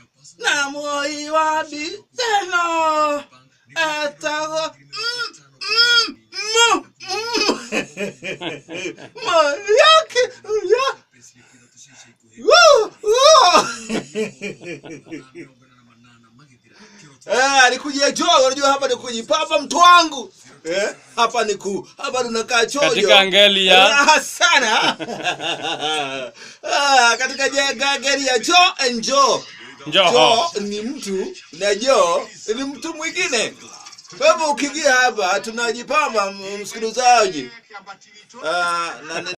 na moi wabi teno etago mm, mm, mu, mm. moyake ya Woo, woo. Eh, alikujia chogo, unajua hapa ni kujipapa mtu wangu. Eh, hapa ni ku hapa tunakaa chojo. Katika ngeli ya- Raha sana. ah, katika jenga ngeli ya Joe and Joe. Njoo. Joe ni mtu na Joe ni mtu mwingine. Kwa hivyo ukiingia hapa tunajipamba msikilizaji. Ah, na